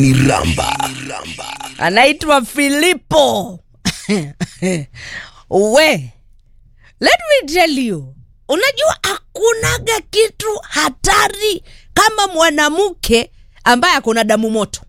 Iramba. anaitwa Filipo. We, let me tell you, unajua hakunaga kitu hatari kama mwanamke ambaye akona damu moto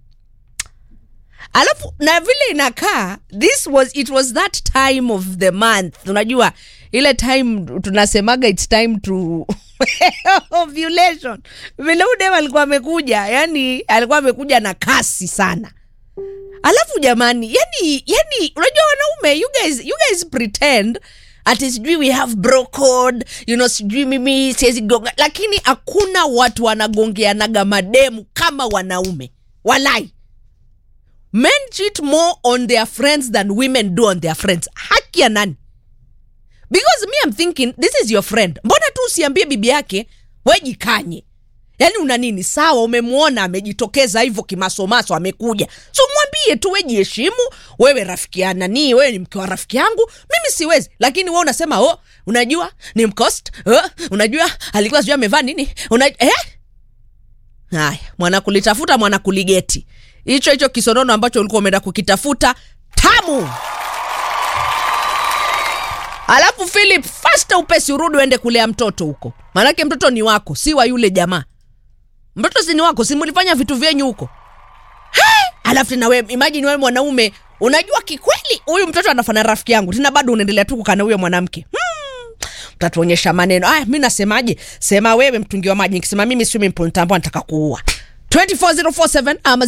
alafu na vile inakaa this was it was that time of the month unajua ile time tunasemaga its time to ovulation vile udem alikuwa amekuja yani alikuwa amekuja na kasi sana alafu jamani yani yani unajua wanaume you guys, you guys pretend ati sijui we have bro code you know sijui mimi siwezi gonga lakini hakuna watu wanagongeanaga mademu kama wanaume walai men cheat more on their friends than women do on their friends haki ya nani because me I'm thinking this is your friend mbona tu usiambie bibi yake wejikanye yaani una nini sawa umemwona amejitokeza hivyo kimasomaso amekuja so mwambie tu wejiheshimu wewe rafiki ya nani wewe ni mke wa rafiki yangu mimi siwezi lakini we unasema oh unajua ni mcost oh, unajua alikuwa sijui amevaa nini una eh? haya mwanakulitafuta mwanakuligeti hicho hicho kisonono ambacho ulikuwa umeenda kukitafuta tamu alafu philip fasta upesi urudi uende kulea mtoto huko maanake mtoto ni wako si wa yule jamaa mtoto si ni wako si mlifanya vitu vyenyu huko Hey! alafu tena wewe imagine wewe mwanaume unajua kikweli huyu mtoto anafana rafiki yangu tena bado unaendelea tu kukana huyo mwanamke hmm. utatuonyesha maneno aya mi nasemaje sema wewe mtungi wa maji nikisema mimi swimming pool nitambua nataka kuua 24047 ama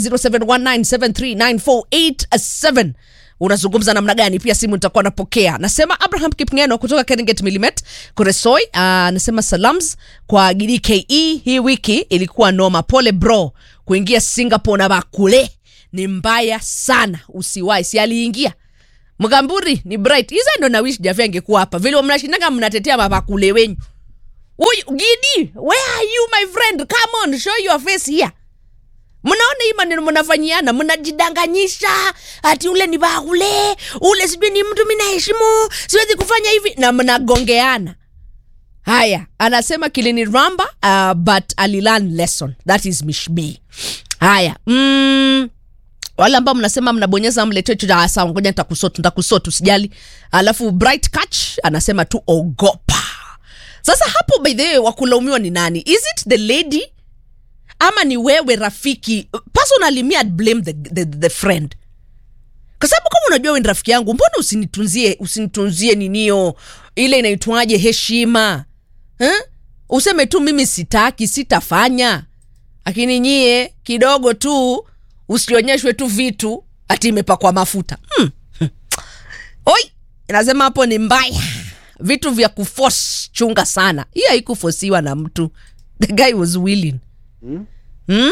0719739487 unazungumza namna gani pia simu nitakuwa napokea nasema abraham kipngeno kutoka keringet milimet kuresoi anasema salams kwa gdke hii wiki ilikuwa noma pole bro kuingia singapore na bakule ni mbaya sana usiwai si aliingia mgamburi ni bright hiza ndo nawish jafe angekuwa hapa vile mnashindaga mnatetea mabakule wenyu huyu gidi where are you my friend come on show your face here mnaona hii maneno mnafanyiana mnajidanganyisha ati ule ni baule ule sijui ni mtu mi naheshimu siwezi kufanya hivi na mnagongeana haya anasema kilini ramba uh, but alilan lesson that is mishbi haya mm, wale ambao mnasema mnabonyeza mletecho sawa ngoja nitakusotu nitakusotu usijali alafu bright catch anasema tu ogopa sasa hapo by the way wakulaumiwa ni nani is it the lady ama ni wewe rafiki personally me I'd blame the, the, the friend kwa sababu kama unajua we ni rafiki yangu mbona usinitunzie usinitunzie ninio ile inaitwaje heshima eh? useme tu mimi sitaki sitafanya lakini nyie kidogo tu usionyeshwe tu vitu ati imepakwa mafuta hmm. oi inasema hapo ni mbaya vitu vya kufos chunga sana hii haikufosiwa na mtu the guy was willing Hmm?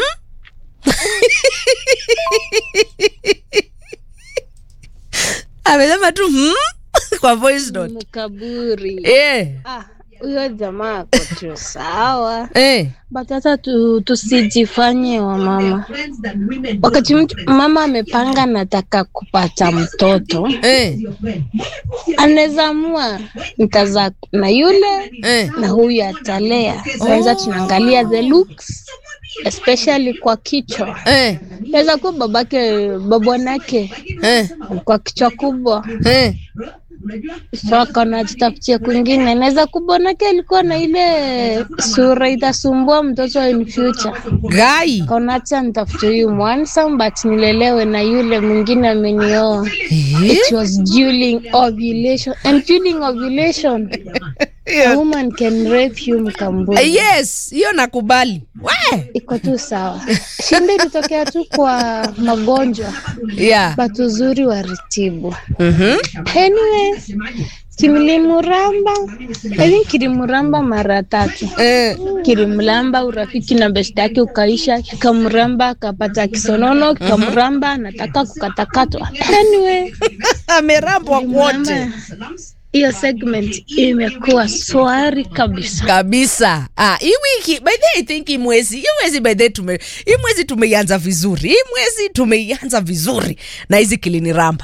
amesema tu hmm? kwa voice note mkaburi eh, Ah, huyo jamaa ako tu sawa eh. but hata tu, tusijifanye wa mama wakati mtu mama amepanga nataka kupata mtoto Eh, anaweza amua nitazaa na yule eh. na huyu atalea kwanza tunaangalia the looks especially kwa kichwa Eh, naweza kuwa babake babwanake eh, kwa kichwa kubwa eh. so akaona jitafutia kwingine naweza kubwanake alikuwa na ile sura itasumbua mtoto in future gai kaona hacha nitafute huyu mwansam but nilelewe na yule mwingine amenioa Eh? it was during ovulation and during ovulation a woman can rape you mkambuni yes hiyo nakubali we iko tu sawa shinda ilitokea tu kwa magonjwa yeah. but uzuri wa ritibu mm-hmm. anyway kilimuramba I think kilimuramba mara tatu eh. kilimlamba urafiki na best yake ukaisha kikamramba akapata kisonono kikamramba nataka kukatakatwa anyway amerambwa kwote kilimramba. hiyo segment imekuwa swari kabisa kabisa ah, hii wiki by the way, I think hii mwezi hii mwezi by the way tume hii mwezi tumeianza vizuri hii mwezi tumeianza vizuri na hizi kilini ramba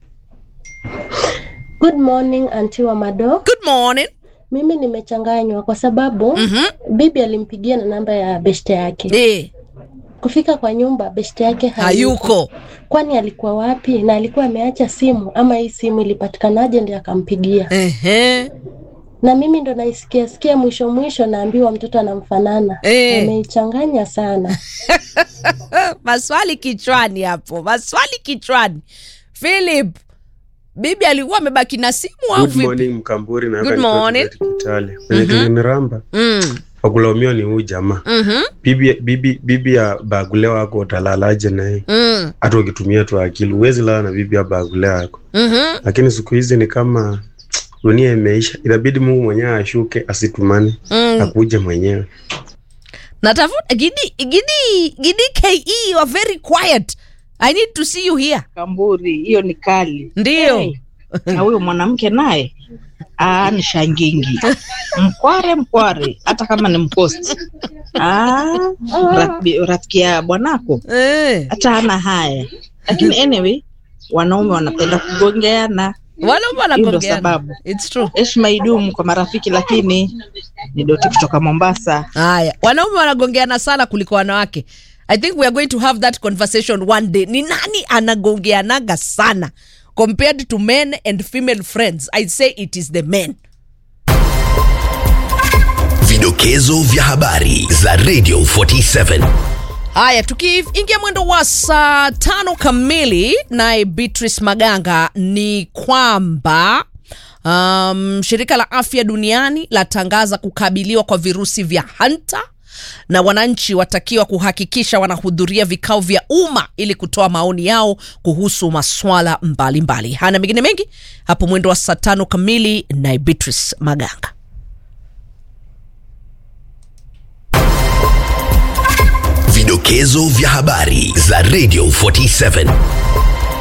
Good morning anti wa Mado. good morning Mimi nimechanganywa kwa sababu mm-hmm. bibi alimpigia na namba ya beshte yake. eh. Kufika kwa nyumba beshte yake hayuko. hayuko Kwani alikuwa wapi na alikuwa ameacha simu ama hii simu ilipatikanaje ndio akampigia? Ehe. Na mimi ndo naisikia sikia mwisho mwisho naambiwa mtoto anamfanana. Eh. Ameichanganya sana. maswali kichwani hapo maswali kichwani philip bibi alikuwa amebaki na simu au Good vipi morning Mkamburi na Good hapa nikiwa morning. Tibet Kitale. Kwenye kiliniramba mm. wakulaumiwa ni huyu jamaa. Mhm. Bibi bibi bibi ya bagule wako utalalaje naye? Mm. Hata ukitumia tu akili huwezi lala na bibi ya bagule wako. Mhm. Lakini siku hizi ni kama dunia imeisha, inabidi Mungu mwenyewe ashuke, asitumane, Mm. akuje mwenyewe. natafuta gidi gidi gidi ke you are very quiet i need to see you here Kamburi, hiyo ni kali. ndio Hey, na huyo mwanamke naye ah, ni shangingi mkware mkware, hata kama ni mkosti ah, rafiki- rafiki ya bwanako eh. hata hana haya, lakini anyway, wanaume wanapenda kugongeana. wanaume Hiyo ndo wanagongeana sababu. it's true Heshima idumu kwa marafiki, lakini ni Doti kutoka Mombasa. haya wanaume wanagongeana sana kuliko wanawake i think we are going to have that conversation one day ni nani anagongeanaga sana compared to men and female friends i say it is the men Vidokezo vya habari za Radio 47. haya tukiingia mwendo wa saa tano kamili naye beatrice maganga ni kwamba um, shirika la afya duniani latangaza kukabiliwa kwa virusi vya hanta na wananchi watakiwa kuhakikisha wanahudhuria vikao vya umma ili kutoa maoni yao kuhusu maswala mbalimbali hana mengine mengi hapo mwendo wa saa tano kamili naye beatrice maganga Vidokezo vya habari za Radio 47.